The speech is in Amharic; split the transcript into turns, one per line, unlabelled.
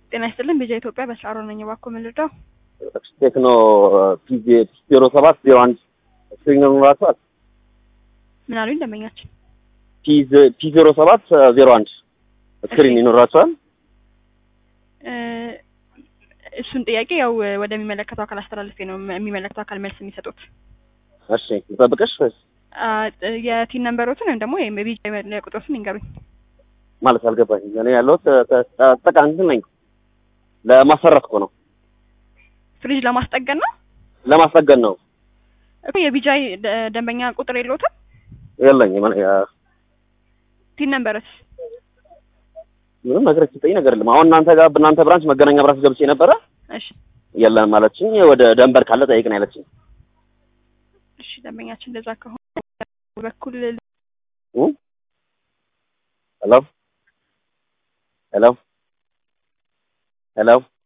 ጤና ይስጥልን ቤዛ ኢትዮጵያ በስራሮ ነኝ። እባክዎ ምን ልርዳው?
ቴክኖ ፒ ዜሮ ሰባት ዜሮ አንድ ስክሪን ይኖራቸዋል።
ምን አሉኝ ደንበኛችን?
ፒ ዜሮ ሰባት ዜሮ አንድ ስክሪን ይኖራቸዋል።
እ እሱን ጥያቄ ያው ወደሚመለከተው አካል አስተላልፌ ነው የሚመለከተው አካል መልስ የሚሰጡት።
እሺ ልጠብቅሽ ወይስ
አ፣ የቲን ነንበሮትን ወይም ደግሞ የቢጫ መለያ ቁጥሮትን ይንገሩኝ።
ማለት አልገባኝም። እኔ ያለሁት ጠቃ እንትን ነኝ ለማሰራት እኮ ነው
ፍሪጅ ለማስጠገን ነው
ለማስጠገን ነው።
እኮ የቢጃ ደንበኛ ቁጥር የለዎትም?
የለኝም እኔ፣ አ፣
ቲን ነንበርስ?
ምንም ነገር የተሰጠኝ ነገር የለም። አሁን እናንተ ጋር በእናንተ ብራንች መገናኛ ብራንች ገብቼ ነበረ
እሺ
የለም ማለችኝ። ወደ ደንበር ካለ ጠይቅን ያለችኝ።
እሺ ደንበኛችን እንደዛ ከሆነ በኩል
ሄሎ ሄሎ ሄሎ